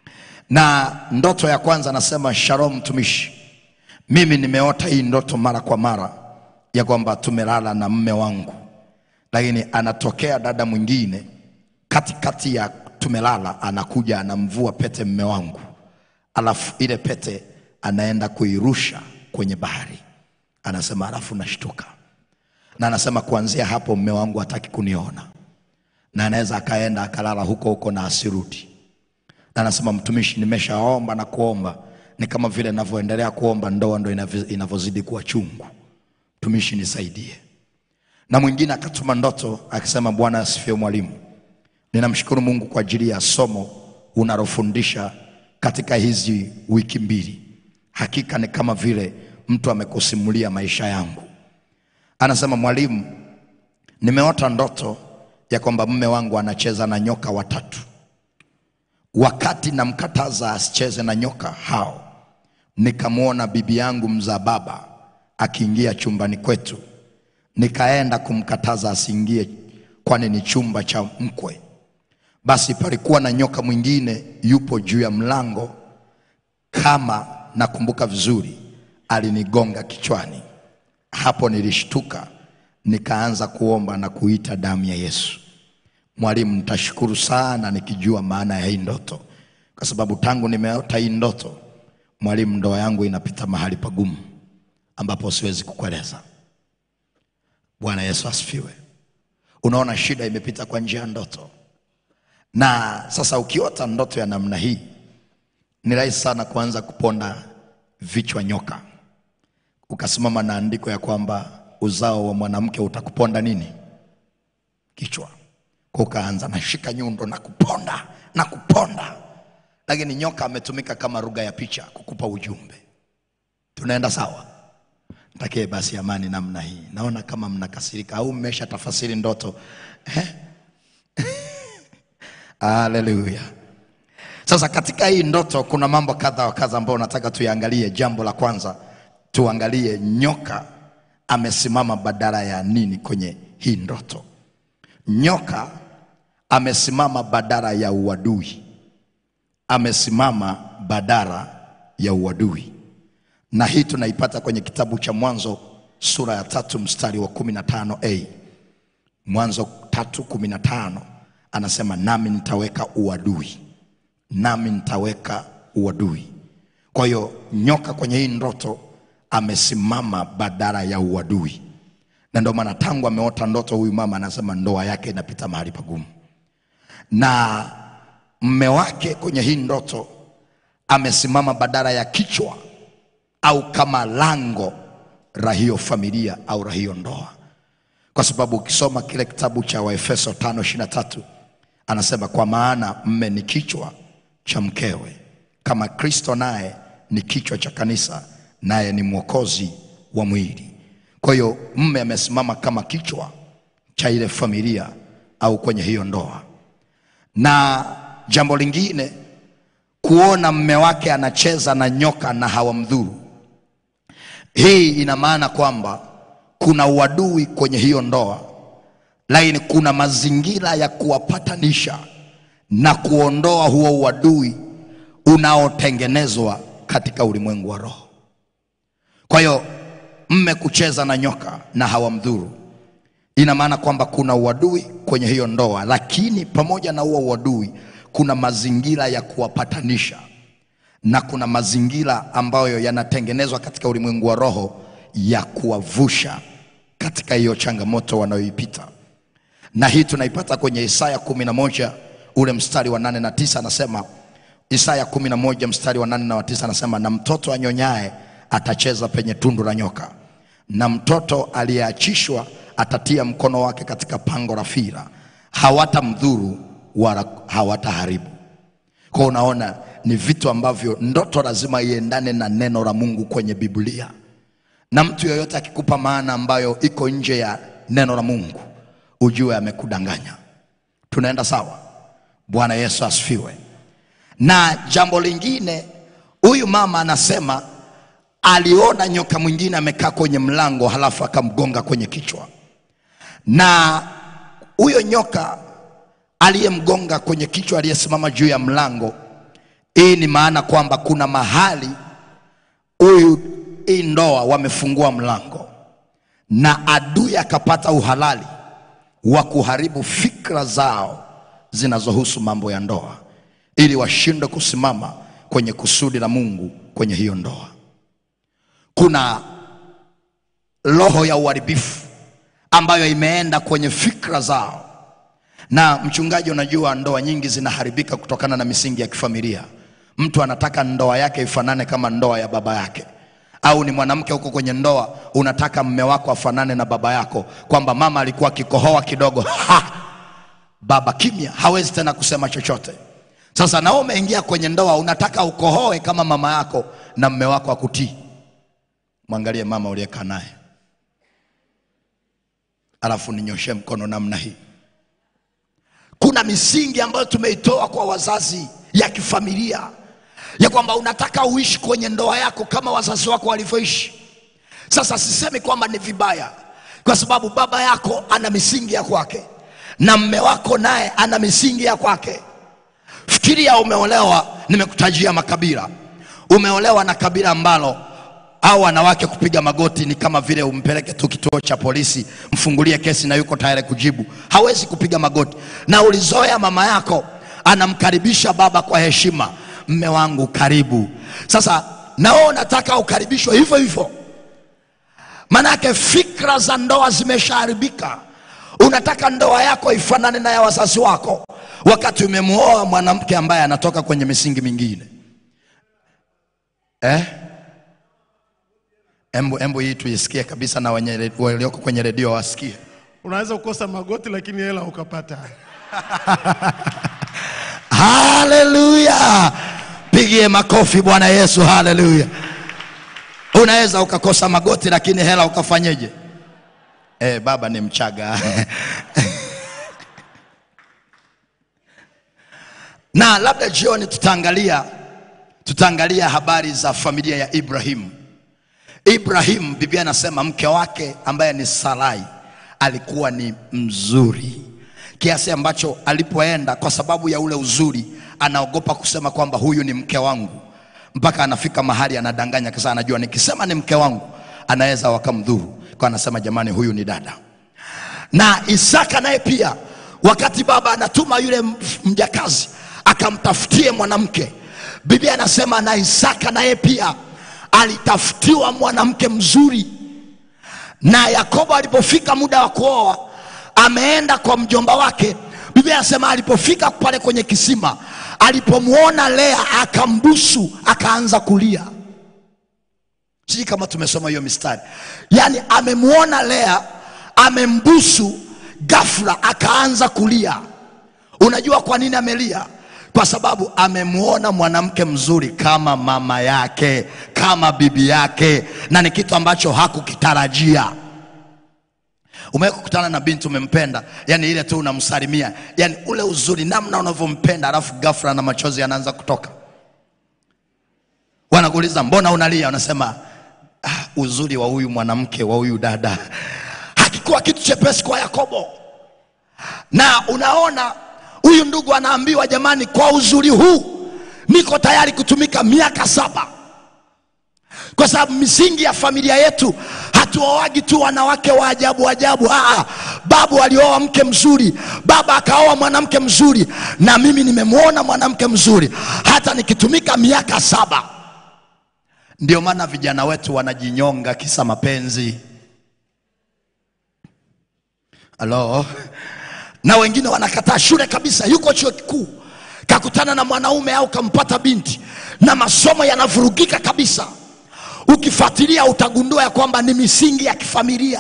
na ndoto ya kwanza nasema shalom mtumishi mimi nimeota hii ndoto mara kwa mara ya kwamba tumelala na mme wangu lakini anatokea dada mwingine katikati ya tumelala anakuja anamvua pete mme wangu alafu ile pete anaenda kuirusha kwenye bahari anasema alafu nashtuka na anasema kuanzia hapo mme wangu hataki kuniona na anaweza akaenda akalala huko huko na asirudi na anasema mtumishi nimeshaomba na kuomba ni kama vile navyoendelea kuomba ndoa ndo inavyo- inavyozidi kuwa chungu mtumishi nisaidie na mwingine akatuma ndoto akisema bwana asifiwe mwalimu ninamshukuru mungu kwa ajili ya somo unalofundisha katika hizi wiki mbili hakika ni kama vile mtu amekusimulia maisha yangu anasema mwalimu nimeota ndoto ya kwamba mme wangu anacheza na nyoka watatu wakati namkataza asicheze na nyoka hao nikamwona bibi yangu mzaa baba akiingia chumbani kwetu nikaenda kumkataza asiingie kwani ni chumba cha mkwe basi palikuwa na nyoka mwingine yupo juu ya mlango kama nakumbuka vizuri alinigonga kichwani hapo nilishtuka nikaanza kuomba na kuita damu ya yesu mwalimu nitashukuru sana nikijua maana ya hii ndoto kwa sababu tangu nimeota hii ndoto mwalimu ndoa yangu inapita mahali pagumu ambapo siwezi kukueleza bwana yesu asifiwe unaona shida imepita kwa njia ya ndoto na sasa ukiota ndoto ya namna hii ni rahisi sana kuanza kuponda vichwa nyoka ukasimama na andiko ya kwamba uzao wa mwanamke utakuponda nini kichwa kwa ukaanza nashika nyundo na kuponda na kuponda lakini nyoka ametumika kama lugha ya picha kukupa ujumbe tunaenda sawa takie basi amani namna hii naona kama mnakasirika au mmesha tafasiri ndoto eh? haleluya sasa katika hii ndoto kuna mambo kadha wa kadha ambayo nataka tuyaangalie jambo la kwanza tuangalie nyoka amesimama badala ya nini kwenye hii ndoto nyoka amesimama badala ya uadui amesimama badala ya uadui na hii tunaipata kwenye kitabu cha mwanzo sura ya tatu mstari wa 15 a mwanzo tatu kumi na tano anasema nami nitaweka uadui nami nitaweka uadui kwa hiyo nyoka kwenye hii ndoto amesimama badala ya uadui, na ndio maana tangu ameota ndoto huyu mama anasema ndoa yake inapita mahali pagumu, na mme wake kwenye hii ndoto amesimama badala ya kichwa au kama lango la hiyo familia au la hiyo ndoa, kwa sababu ukisoma kile kitabu cha Waefeso 5:23 anasema kwa maana mme ni kichwa cha mkewe, kama Kristo naye ni kichwa cha kanisa, naye ni mwokozi wa mwili. Kwa hiyo mme amesimama kama kichwa cha ile familia au kwenye hiyo ndoa. Na jambo lingine, kuona mme wake anacheza na nyoka na hawamdhuru, hii ina maana kwamba kuna uadui kwenye hiyo ndoa, lakini kuna mazingira ya kuwapatanisha na kuondoa huo uadui unaotengenezwa katika ulimwengu wa roho. Kwa hiyo mme kucheza na nyoka na hawamdhuru, ina maana kwamba kuna uadui kwenye hiyo ndoa, lakini pamoja na huo uadui kuna mazingira ya kuwapatanisha na kuna mazingira ambayo yanatengenezwa katika ulimwengu wa roho ya kuwavusha katika hiyo changamoto wanayoipita, na hii tunaipata kwenye Isaya kumi na moja ule mstari wa nane na tisa anasema Isaya kumi na moja mstari wa nane na wa tisa anasema, na mtoto anyonyaye atacheza penye tundu la nyoka, na mtoto aliyeachishwa atatia mkono wake katika pango la fira, hawatamdhuru wala hawataharibu. Kwa unaona ni vitu ambavyo ndoto lazima iendane na neno la Mungu kwenye Biblia, na mtu yoyote akikupa maana ambayo iko nje ya neno la Mungu ujue amekudanganya. Tunaenda sawa? Bwana Yesu asifiwe. Na jambo lingine, huyu mama anasema aliona nyoka mwingine amekaa kwenye mlango, halafu akamgonga kwenye kichwa, na huyo nyoka aliyemgonga kwenye kichwa, aliyesimama juu ya mlango, hii ni maana kwamba kuna mahali huyu hii ndoa wamefungua mlango na adui akapata uhalali wa kuharibu fikra zao zinazohusu mambo ya ndoa ili washindwe kusimama kwenye kusudi la Mungu kwenye hiyo ndoa. Kuna roho ya uharibifu ambayo imeenda kwenye fikra zao. Na mchungaji, unajua ndoa nyingi zinaharibika kutokana na misingi ya kifamilia. Mtu anataka ndoa yake ifanane kama ndoa ya baba yake, au ni mwanamke huko kwenye ndoa, unataka mme wako afanane na baba yako, kwamba mama alikuwa akikohoa kidogo ha! baba kimya, hawezi tena kusema chochote. Sasa na wewe umeingia kwenye ndoa, unataka ukohoe kama mama yako na mme wako akutii. Mwangalie mama uliyekaa naye, alafu ninyoshe mkono namna hii. Kuna misingi ambayo tumeitoa kwa wazazi ya kifamilia ya kwamba unataka uishi kwenye ndoa yako kama wazazi wako walivyoishi. Sasa sisemi kwamba ni vibaya, kwa sababu baba yako ana misingi ya kwake na mme wako naye ana misingi ya kwake. Fikiria umeolewa, nimekutajia makabila. Umeolewa na kabila ambalo au wanawake kupiga magoti ni kama vile umpeleke tu kituo cha polisi, mfungulie kesi na yuko tayari kujibu. Hawezi kupiga magoti, na ulizoea mama yako anamkaribisha baba kwa heshima, mme wangu karibu. Sasa na wewe unataka ukaribishwe hivyo hivyo, manake fikra za ndoa zimeshaharibika. Unataka ndoa yako ifanane na ya wazazi wako, wakati umemwoa mwanamke ambaye anatoka kwenye misingi mingine eh? Embu, embu hii tuisikie kabisa na wenye re- walioko kwenye redio wasikie. Unaweza kukosa magoti lakini hela ukapata. Haleluya! Pigie makofi Bwana Yesu, haleluya! Unaweza ukakosa magoti lakini hela ukafanyeje? Eh, baba ni Mchaga na labda jioni tutaangalia tutaangalia habari za familia ya Ibrahimu. Ibrahim, Biblia anasema mke wake ambaye ni Sarai alikuwa ni mzuri kiasi ambacho alipoenda, kwa sababu ya ule uzuri, anaogopa kusema kwamba huyu ni mke wangu, mpaka anafika mahali anadanganya, kisa anajua nikisema ni mke wangu anaweza wakamdhuru, kwa anasema jamani, huyu ni dada. Na Isaka naye pia, wakati baba anatuma yule m- mjakazi akamtafutie mwanamke, Biblia anasema na Isaka naye pia alitafutiwa mwanamke mzuri na yakobo alipofika muda wa kuoa ameenda kwa mjomba wake biblia anasema alipofika pale kwenye kisima alipomwona lea akambusu akaanza kulia sijui kama tumesoma hiyo mistari yaani amemwona lea amembusu ghafla akaanza kulia unajua kwa nini amelia kwa sababu amemwona mwanamke mzuri kama mama yake kama bibi yake na ni kitu ambacho hakukitarajia umewahi kukutana na binti umempenda yani ile tu unamsalimia yani ule uzuri namna unavyompenda alafu ghafla na machozi yanaanza kutoka wanakuuliza mbona unalia unasema ah, uzuri wa huyu mwanamke wa huyu dada hakikuwa kitu chepesi kwa yakobo na unaona huyu ndugu anaambiwa jamani kwa uzuri huu niko tayari kutumika miaka saba kwa sababu misingi ya familia yetu hatuoagi tu wanawake wa ajabu ajabu Aa, babu alioa mke mzuri baba akaoa mwanamke mzuri na mimi nimemwona mwanamke mzuri hata nikitumika miaka saba ndio maana vijana wetu wanajinyonga kisa mapenzi halo na wengine wanakataa shule kabisa yuko chuo kikuu kakutana na mwanaume au kampata binti na masomo yanavurugika kabisa ukifuatilia utagundua ya kwamba ni misingi ya kifamilia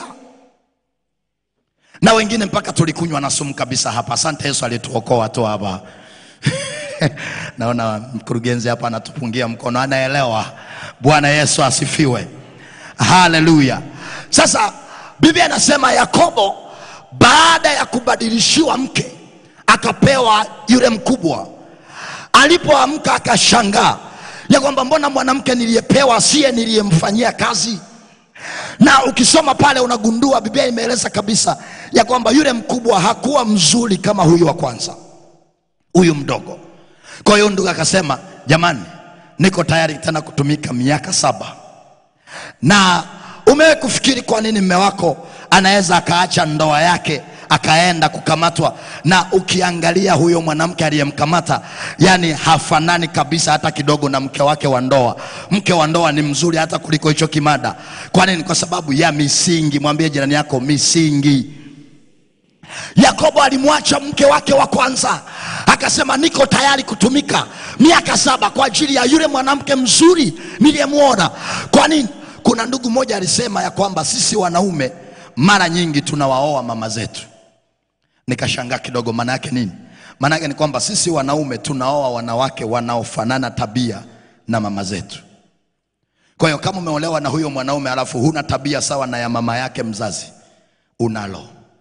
na wengine mpaka tulikunywa na sumu kabisa hapa asante yesu alituokoa tu hapa naona mkurugenzi hapa anatupungia mkono anaelewa bwana yesu asifiwe haleluya sasa biblia inasema yakobo baada ya kubadilishiwa mke akapewa yule mkubwa alipoamka akashangaa ya kwamba mbona mwanamke niliyepewa siye niliyemfanyia kazi na ukisoma pale unagundua biblia imeeleza kabisa ya kwamba yule mkubwa hakuwa mzuri kama huyu wa kwanza huyu mdogo kwa hiyo ndugu akasema jamani niko tayari tena kutumika miaka saba na umewe kufikiri kwa nini mme wako anaweza akaacha ndoa yake akaenda kukamatwa na ukiangalia huyo mwanamke aliyemkamata yani hafanani kabisa hata kidogo na mke wake wa ndoa mke wa ndoa ni mzuri hata kuliko hicho kimada kwa nini kwa sababu ya misingi mwambie jirani yako misingi yakobo alimwacha mke wake wa kwanza akasema niko tayari kutumika miaka saba kwa ajili ya yule mwanamke mzuri niliyemwona kwa nini kuna ndugu mmoja alisema ya kwamba sisi wanaume mara nyingi tunawaoa mama zetu nikashangaa kidogo maana yake nini maana yake ni kwamba sisi wanaume tunaoa wanawake wanaofanana tabia na mama zetu kwa hiyo kama umeolewa na huyo mwanaume alafu huna tabia sawa na ya mama yake mzazi unalo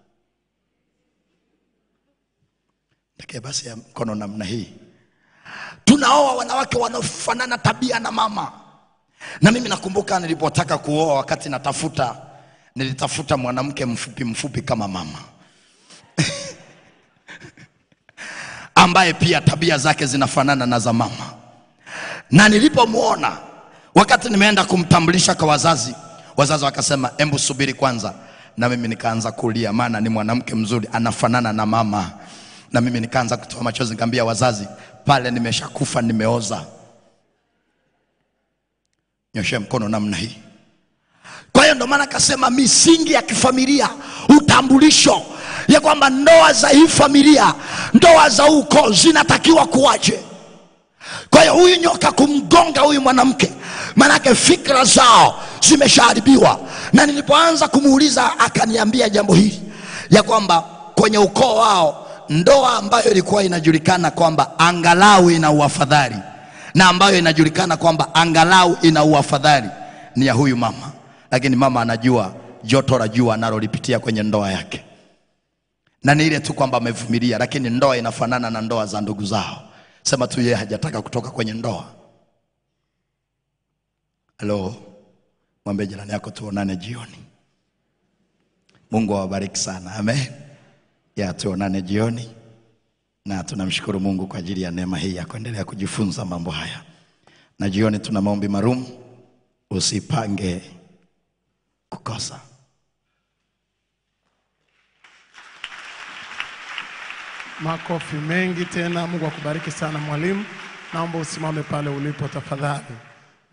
Pekee basi ya mkono namna hii tunaoa wanawake wanaofanana tabia na mama na mimi nakumbuka nilipotaka kuoa wakati natafuta nilitafuta mwanamke mfupi mfupi kama mama ambaye pia tabia zake zinafanana na za mama na nilipomwona wakati nimeenda kumtambulisha kwa wazazi wazazi wakasema embu subiri kwanza na mimi nikaanza kulia maana ni mwanamke mzuri anafanana na mama na mimi nikaanza kutoa machozi nikamwambia wazazi pale nimeshakufa nimeoza nyoshe mkono namna hii kwa hiyo ndo maana akasema misingi ya kifamilia utambulisho ya kwamba ndoa za hii familia ndoa za huko zinatakiwa kuwaje kwa hiyo huyu nyoka kumgonga huyu mwanamke maanake fikra zao zimeshaharibiwa na nilipoanza kumuuliza akaniambia jambo hili ya kwamba kwenye ukoo wao ndoa ambayo ilikuwa inajulikana kwamba angalau ina uafadhali na ambayo inajulikana kwamba angalau ina uafadhali ni ya huyu mama lakini mama anajua joto la jua analolipitia kwenye ndoa yake na ni ile tu kwamba amevumilia lakini ndoa inafanana na ndoa za ndugu zao sema tu yeye hajataka kutoka kwenye ndoa halo mwambie jirani yako tuonane jioni mungu awabariki sana amen ya tuonane jioni na tunamshukuru mungu kwa ajili ya neema hii ya kuendelea kujifunza mambo haya na jioni tuna maombi marumu usipange kukosa Makofi mengi tena. Mungu akubariki sana mwalimu. Naomba usimame pale ulipo tafadhali.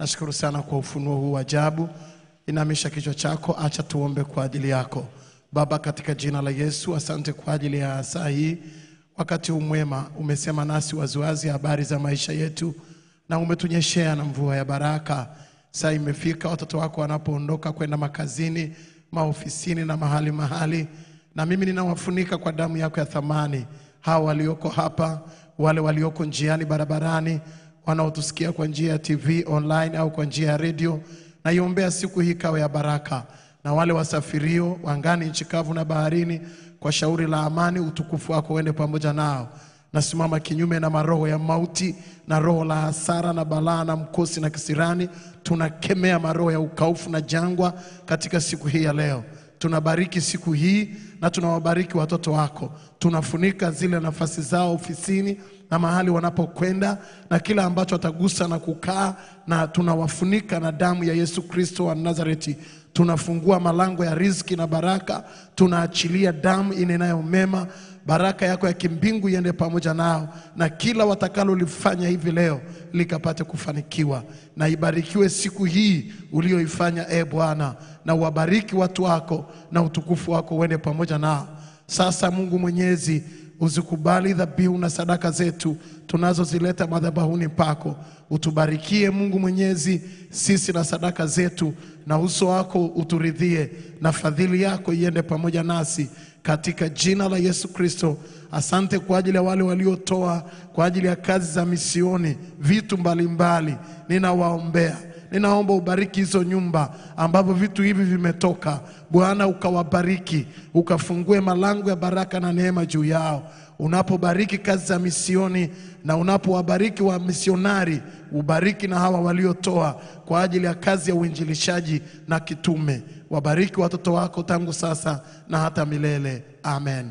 Nashukuru sana kwa ufunuo huu wa ajabu. Inamisha kichwa chako, acha tuombe kwa ajili yako. Baba, katika jina la Yesu, asante kwa ajili ya saa hii, wakati huu mwema. Umesema nasi waziwazi habari za maisha yetu na umetunyeshea na mvua ya baraka. Saa imefika watoto wako wanapoondoka kwenda makazini, maofisini na mahali mahali, na mimi ninawafunika kwa damu yako ya thamani, hawa walioko hapa, wale walioko njiani, barabarani, wanaotusikia kwa njia ya TV online au kwa njia ya redio. Naiombea siku hii kawe ya baraka, na wale wasafirio wangani, nchi kavu na baharini, kwa shauri la amani, utukufu wako uende pamoja nao. Nasimama kinyume na maroho ya mauti na roho la hasara na balaa na mkosi na kisirani. Tunakemea maroho ya ukaufu na jangwa katika siku hii ya leo. Tunabariki siku hii na tunawabariki watoto wako. Tunafunika zile nafasi zao ofisini na mahali wanapokwenda na kila ambacho watagusa na kukaa, na tunawafunika na damu ya Yesu Kristo wa Nazareti. Tunafungua malango ya riziki na baraka, tunaachilia damu inenayo mema baraka yako ya kimbingu iende pamoja nao, na kila watakalolifanya hivi leo likapate kufanikiwa. Na ibarikiwe siku hii ulioifanya, e Bwana, na uwabariki watu wako, na utukufu wako uende pamoja nao. Sasa Mungu Mwenyezi, uzikubali dhabihu na sadaka zetu tunazozileta madhabahuni pako. Utubarikie Mungu Mwenyezi, sisi na sadaka zetu, na uso wako uturidhie, na fadhili yako iende pamoja nasi katika jina la Yesu Kristo. Asante kwa ajili ya wale waliotoa kwa ajili ya kazi za misioni vitu mbalimbali, ninawaombea ninaomba ubariki hizo nyumba ambapo vitu hivi vimetoka. Bwana ukawabariki, ukafungue malango ya baraka na neema juu yao. Unapobariki kazi za misioni na unapowabariki wa misionari, ubariki na hawa waliotoa kwa ajili ya kazi ya uinjilishaji na kitume. Wabariki watoto wako tangu sasa na hata milele. Amen.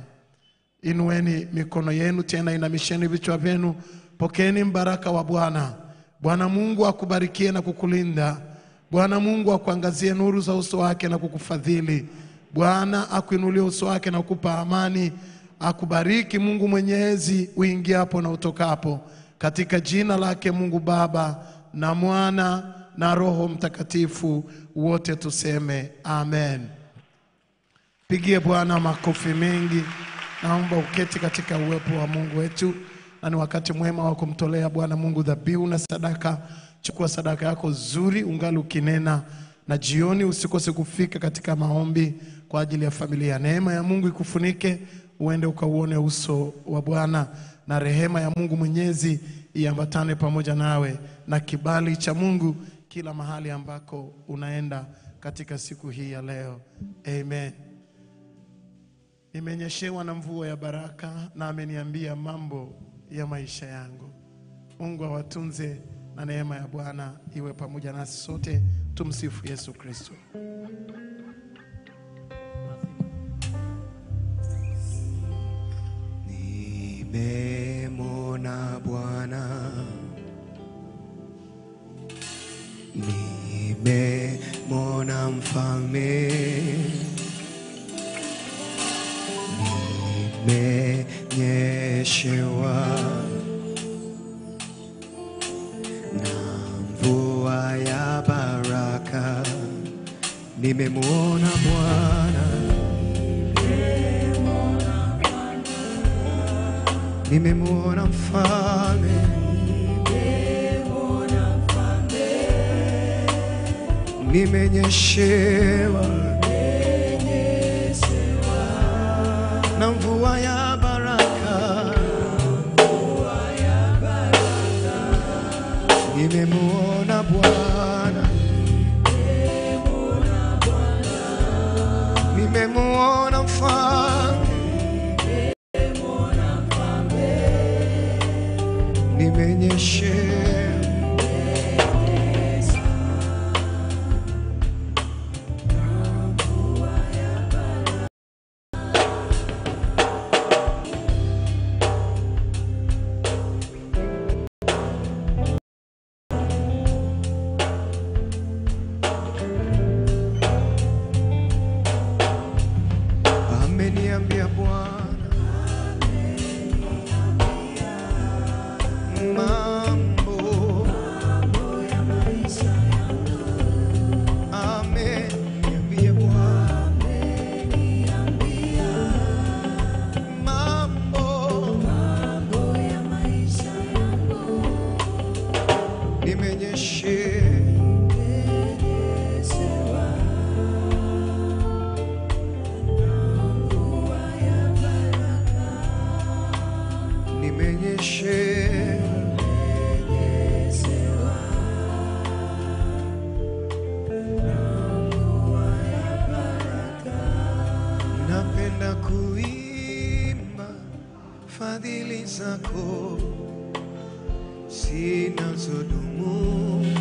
Inueni mikono yenu tena, inamisheni vichwa vyenu, pokeeni mbaraka wa Bwana. Bwana Mungu akubarikie na kukulinda. Bwana Mungu akuangazie nuru za uso wake na kukufadhili. Bwana akuinulie uso wake na kukupa amani. Akubariki Mungu Mwenyezi uingiapo na utokapo, katika jina lake Mungu Baba na Mwana na Roho Mtakatifu, wote tuseme amen. Pigie Bwana makofi mengi. Naomba uketi katika uwepo wa Mungu wetu, na ni wakati mwema wa kumtolea Bwana Mungu dhabihu na sadaka. Chukua sadaka yako nzuri ungali ukinena, na jioni usikose kufika katika maombi kwa ajili ya familia. Neema ya Mungu ikufunike, uende ukauone uso wa Bwana, na rehema ya Mungu Mwenyezi iambatane pamoja nawe, na kibali cha Mungu kila mahali ambako unaenda katika siku hii ya leo. Amen. Nimenyeshewa na mvua ya baraka na ameniambia mambo ya maisha yangu. Mungu awatunze na neema ya Bwana iwe pamoja nasi sote. Tumsifu Yesu Kristo. Nimemwona Bwana, nimemwona mfalme, nimenyeshewa na mvua ya baraka, nimemwona Bwana. nimemwona mfalme, nimenyeshewa na mvua ya baraka, nimemwona Bwana, nimemwona mfalme nimenyeshewa ameniambia Bwana mambo napenda kuimba fadhili zako zinazodumu